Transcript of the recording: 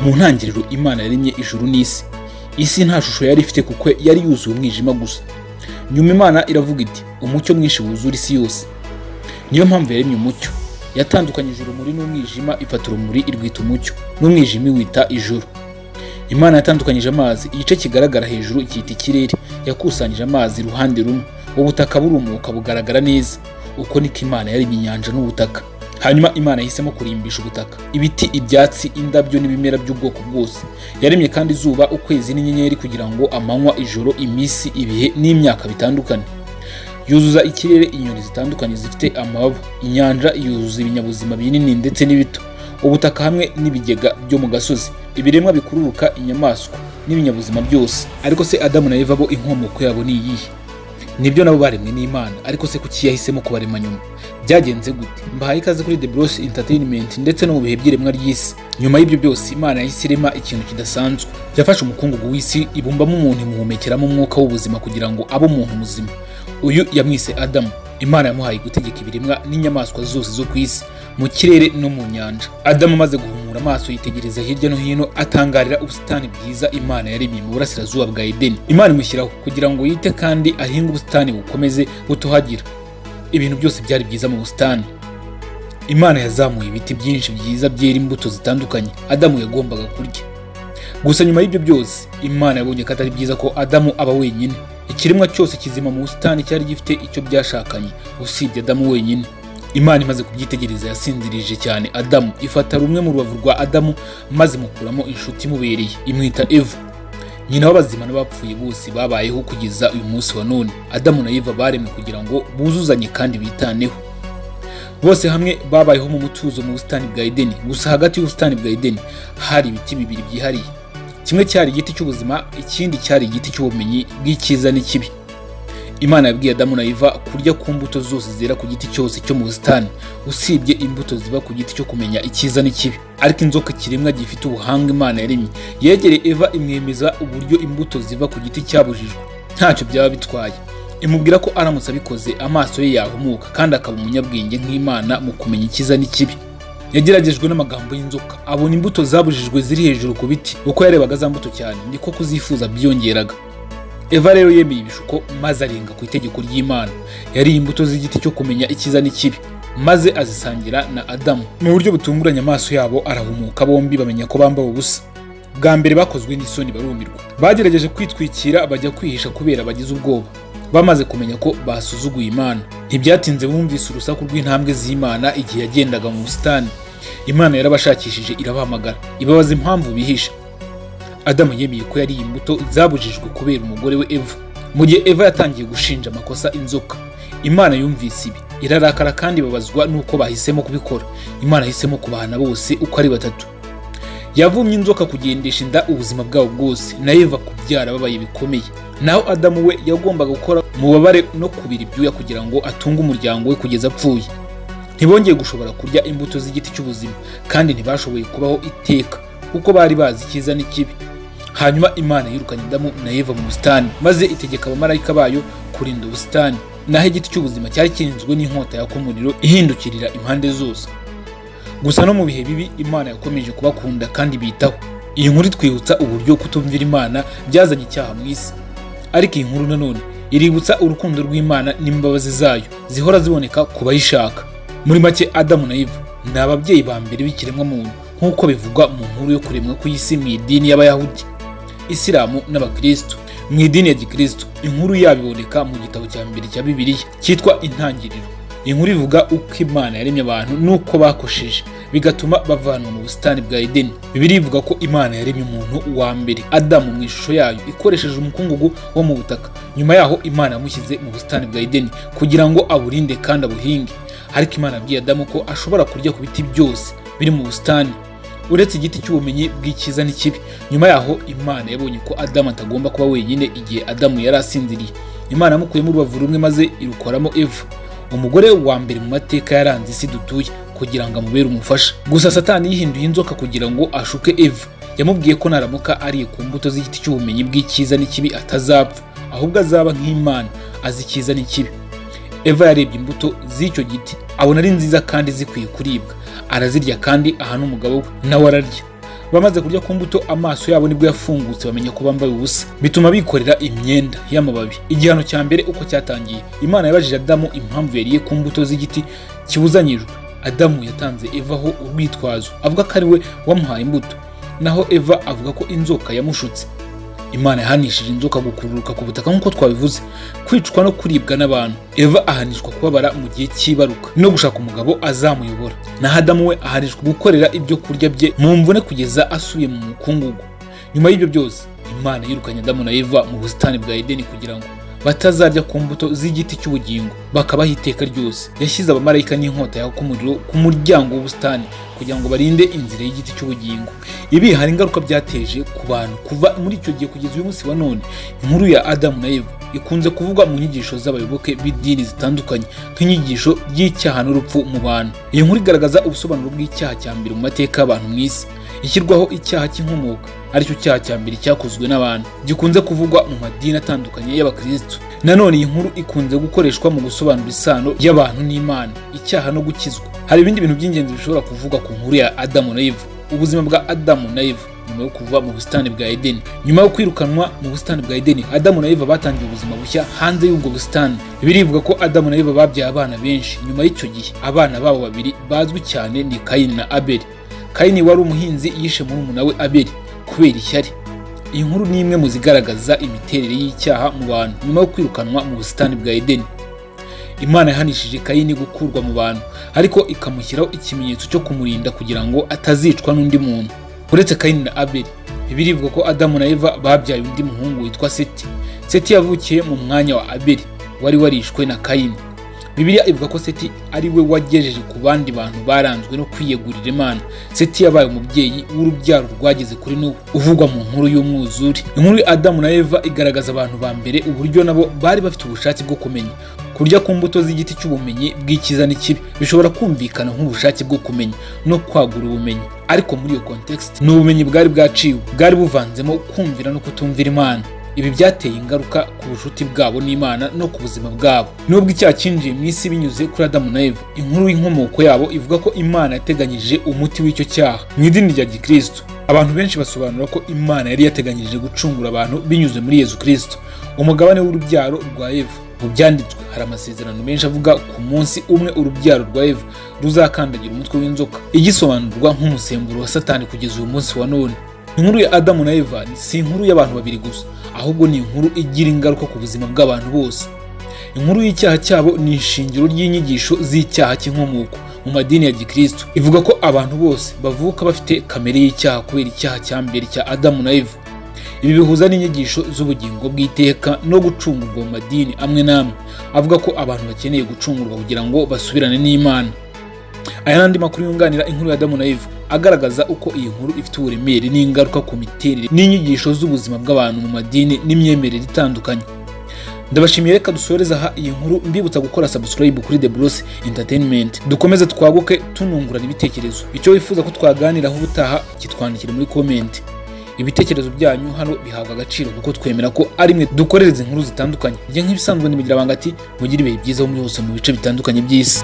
mu ntangiriro imana yaremye ijuru n'isi isi nta shusho yari ifite kuko yari yuzuye umwijima gusa nyuma imana iravuga iti umucyo mwinshi wuzura isi yose niyo mpamvu yaremye umucyo yatandukanyije urumuri n'umwijima ifata urumuri irwita umucyo n'umwijima iwita ijuru imana yatandukanyije amazi igice kigaragara hejuru cyita ikirere yakusanyije amazi iruhande rumwe ubutaka burumuka bugaragara neza uko niko imana yaremye inyanja n'ubutaka hanyuma imana yahisemo kurimbisha ubutaka ibiti ibyatsi indabyo n'ibimera by'ubwoko bwose yaremye kandi izuba ukwezi n'inyenyeri kugira ngo amanywa ijoro iminsi ibihe n'imyaka bitandukane yuzuza ikirere inyoni zitandukanye zifite amababa inyanja yuzuza ibinyabuzima binini ndetse n'ibito ubutaka hamwe n'ibigega byo mu gasozi ibiremwa bikururuka inyamaswa n'ibinyabuzima byose ariko se adamu na eva bo inkomoko yabo ni iyihe nibyo nabo baremwe n'imana ariko se kuki yahisemo kubarema nyuma byagenze gute mbahaye ikaze kuri the bros entertainment ndetse no mu bihe by'iremwa ry'isi nyuma y'ibyo byose imana yahise irema ikintu kidasanzwe yafashe umukungugu w'isi ibumbamo umuntu imuhumekeramo umwuka w'ubuzima kugira ngo abe umuntu muzima uyu yamwise adamu imana yamuhaye gutegeka ibiremwa n'inyamaswa zose zo ku isi mu kirere no mu nyanja adamu amaze guhumura amaso yitegereza hirya no hino atangarira ubusitani bwiza imana yaremye mu burasirazuba bwa edeni imana imushyiraho kugira ngo yite kandi ahinge ubusitani bukomeze butohagira ibintu byose byari byiza mu busitani imana yazamuye ibiti byinshi byiza byera imbuto zitandukanye adamu yagombaga kurya gusa nyuma y'ibyo byose imana yabonye ko atari byiza ko adamu aba wenyine ikiremwa cyose kizima mu busitani cyari gifite icyo byashakanye usibye adamu wenyine imana imaze kubyitegereza yasinzirije cyane adamu ifata rumwe mu rubavu rwa adamu maze imukuramo inshuti imubereye imwita eva nyina w'abazima n'abapfuye bose babayeho kugeza uyu munsi wa none adamu na eva baremwe kugira ngo buzuzanye kandi bitaneho bose hamwe babayeho mu mutuzo mu busitani bwa edeni gusa hagati y'ubusitani bwa edeni hari ibiti bibiri byihariye kimwe cyari igiti cy'ubuzima ikindi cyari igiti cy'ubumenyi bw'icyiza n'ikibi imana yabwiye adamu na iva kurya ku mbuto zose zera ku giti cyose cyo mu busitani usibye imbuto ziva ku giti cyo kumenya icyiza n'ikibi ariko inzoka kiremwa gifite ubuhanga imana yaremye yegereye eva imwemeza uburyo imbuto ziva ku giti cyabujijwe ntacyo byaba bitwaye imubwira ko aramutse abikoze amaso ye yahumuka kandi akaba umunyabwenge nk'imana mu kumenya icyiza n'ikibi yageragejwe n'amagambo y'inzoka abona imbuto zabujijwe ziri hejuru ku biti uko yarebaga za mbuto cyane niko kuzifuza byiyongeraga eva rero yemeye ibishuko maze arenga ku itegeko ry'imana yariye imbuto z'igiti cyo kumenya icyiza n'ikibi maze azisangira na adamu mu buryo butunguranye amaso yabo arahumuka bombi bamenya ko bambaye ubusa bwa mbere bakozwe n'isoni barumirwa bagerageje kwitwikira bajya kwihisha kubera bagize ubwoba bamaze kumenya ko basuzuguye imana ntibyatinze bumvise urusaku rw'intambwe z'imana igihe yagendaga mu busitani imana yarabashakishije irabahamagara ibabaza impamvu bihisha adamu yemeye ko yariye imbuto zabujijwe kubera umugore we eva mu gihe eva yatangiye gushinja amakosa inzoka imana yumvise ibi irarakara kandi ibabazwa n'uko bahisemo kubikora imana yahisemo kubahana bose uko ari batatu yavumye inzoka kugendesha inda ubuzima bwabo bwose na eva kubyara babaye bikomeye naho adamu we yagombaga gukora mubabare no kubira ibyuya kugira ngo atunge umuryango we kugeza apfuye ntibongeye gushobora kurya imbuto z'igiti cy'ubuzima kandi ntibashoboye kubaho iteka kuko bari bazi icyiza n'ikibi hanyuma imana yirukanye adamu na eva mu busitani maze itegeka abamarayika bayo kurinda ubusitani naho igiti cy'ubuzima cyari kirinzwe n'inkota yaka umuriro ihindukirira impande zose gusa no mu bihe bibi imana yakomeje kubakunda kandi bitaho iyi nkuru itwibutsa uburyo kutumvira imana byazanye icyaha mu isi ariko iyi nkuru nanone iributsa urukundo rw'imana n'imbabazi zayo zihora ziboneka ku bayishaka muri make adamu na ivu ni ababyeyi ba mbere b'ikiremwamuntu nk'uko bivugwa mu nkuru yo kuremwa ku isi mu idini y'abayahudi isilamu n'abakirisitu mu idini ya gikirisitu inkuru yabo iboneka mu gitabo cya mbere cya bibiliya cyitwa intangiriro inkuru ivuga uko imana yaremye abantu n'uko bakosheje bigatuma bavanwa mu busitani bwa edeni bibiri ivuga ko imana yaremye umuntu wa mbere adamu mu ishusho yayo ikoresheje umukungugu wo mu butaka nyuma yaho imana yamushyize mu busitani bwa edeni kugira ngo aburinde kandi abuhinge ariko imana yabwiye adamu ko ashobora kurya ku biti byose biri mu busitani uretse igiti cy'ubumenyi bw'icyiza n'ikibi nyuma yaho imana yabonye ko adamu atagomba kuba wenyine igihe adamu yari asinziriye imana yamukuyemo urubavu rumwe maze irukoramo eva umugore wa mbere mu mateka yaranze isi dutuye kugira ngo amubere umufasha gusa satani yihinduye inzoka kugira ngo ashuke eva yamubwiye ko naramuka ariye ku mbuto z'igiti cy'ubumenyi bw'icyiza n'ikibi atazapfa ahubwo azaba nk'imana azi icyiza n'ikibi eva yarebye imbuto z'icyo giti abona ari nziza kandi zikwiye kuribwa arazirya kandi aha n'umugabo we nawe ararya bamaze kurya ku mbuto amaso yabo nibwo yafungutse bamenya ko bambaye ubusa bituma bikorera imyenda y'amababi igihano cya mbere uko cyatangiye imana yabajije adamu impamvu yariye ku mbuto z'igiti kibuzanyijwe adamu yatanze evaho urwitwazo avuga ko ari we wamuhaye imbuto naho eva avuga ko inzoka yamushutse imana yahanishije inzoka gukururuka ku butaka nk'uko twabivuze kwicwa no kuribwa n'abantu eva ahanishwa kubabara mu gihe cy'ibaruka no gushaka umugabo azamuyobora naho adamu we ahanishwa gukorera ibyo kurya bye mu mvune kugeza asubiye mu mukungugu nyuma y'ibyo byose imana yirukanye adamu na eva mu busitani bwa edeni kugira ngo batazarya ku mbuto z'igiti cy'ubugingo bakabaho iteka ryose yashyize abamarayika n'inkota yaka umuriro ku muryango w'ubusitani kugira ngo barinde inzira y'igiti cy'ubugingo ibi hari ingaruka byateje ku bantu kuva muri icyo gihe kugeza uyu munsi wa none inkuru ya adamu na eva ikunze kuvugwa mu nyigisho z'abayoboke b'idini zitandukanye nk'inyigisho y'icyaha n'urupfu mu bantu iyi nkuru igaragaza ubusobanuro bw'icyaha cya mbere mu mateka y'abantu mu isi ishyirwaho icyaha cy'inkomoka aricyo cyaha cya mbere cyakozwe n'abantu gikunze kuvugwa mu madini atandukanye y'abakirisitu nanone iyi nkuru ikunze gukoreshwa mu gusobanura isano y'abantu n'imana icyaha no gukizwa hari ibindi bintu by'ingenzi bishobora kuvugwa ku nkuru ya adamu na eva ubuzima bwa adamu na eva nyuma yo kuva mu busitani bwa edeni nyuma yo kwirukanwa mu busitani bwa edeni adamu na eva batangiye ubuzima bushya hanze y'ubwo busitani birivuga ko adamu na eva babyaye abana benshi nyuma y'icyo gihe abana babo babiri bazwi cyane ni kayini na abeli kayini wari umuhinzi yishe murumuna we abeli kubera ishyari iyi nkuru ni imwe mu zigaragaza imiterere y'icyaha mu bantu nyuma yo kwirukanwa mu busitani bwa edeni imana yahanishije kayini gukurwa mu bantu ariko ikamushyiraho ikimenyetso cyo kumurinda kugira ngo atazicwa n'undi muntu uretse kayini na abeli birivuga ko adamu na eva babyaye undi muhungu witwa seti seti yavukiye mu mwanya wa abeli wari warishwe na kayini bibiliya ivuga ko seti ari we wagejeje ku bandi bantu baranzwe no kwiyegurira imana seti yabaye umubyeyi w'urubyaro rwageze kuri nubu uvugwa mu nkuru y'umwuzure inkuru ya adamu na eva igaragaza abantu ba mbere uburyo nabo bari bafite ubushake bwo kumenya kurya ku mbuto z'igiti cy'ubumenyi bw'icyiza n'ikibi bishobora kumvikana nk'ubushake bwo kumenya no kwagura ubumenyi ariko muri iyo context ni ubumenyi bwari bwaciwe bwari buvanzemo kumvira no kutumvira imana ibi byateye ingaruka ku bucuti bwabo n'imana no ku buzima bwabo nubwo icyaha cyinjiye mu isi binyuze kuri adamu na eva inkuru y'inkomoko yabo ivuga ko imana yateganyije umuti w'icyo cyaha mu idini rya gikristo abantu benshi basobanura ko imana yari yateganyije gucungura abantu binyuze muri yezu kirisito umugabane w'urubyaro rwa eva mu byanditswe hari amasezerano menshi avuga ku munsi umwe urubyaro rwa eva ruzakandagira umutwe w'inzoka igisobanurwa nk'umusemburo wa satani kugeza uyu munsi wa none inkuru ya adamu na eva si inkuru y'abantu babiri gusa ahubwo ni inkuru igira ingaruka ku buzima bw'abantu bose inkuru y'icyaha cyabo ni ishingiro ry'inyigisho z'icyaha cy'inkomoko mu madini ya gikristo ivuga ko abantu bose bavuka bafite kamere y'icyaha kubera icyaha cya mbere cya adamu na eva ibi bihuza n'inyigisho z'ubugingo bw'iteka no gucungurwa mu madini amwe n'amwe avuga ko abantu bakeneye gucungurwa kugira ngo basubirane n'imana aya n'andi makuru yunganira inkuru ya adamu na eva agaragaza uko iyi nkuru ifite uburemere n'ingaruka ku miterere n'inyigisho z'ubuzima bw'abantu mu madini n'imyemerere itandukanye ndabashimiye reka dusoreze aha iyi nkuru mbibutsa gukora subscribe kuri The Bruce Entertainment dukomeze twaguke tunungurana ibitekerezo icyo wifuza ko twaganiraho ubutaha kitwandikire muri comment ibitekerezo byanyu hano bihabwa agaciro kuko twemera ko ari mwe dukorereza inkuru zitandukanye njye nk'ibisanzwe nimugira banga ati mugire ibihe byiza muri hose mu bice bitandukanye by'isi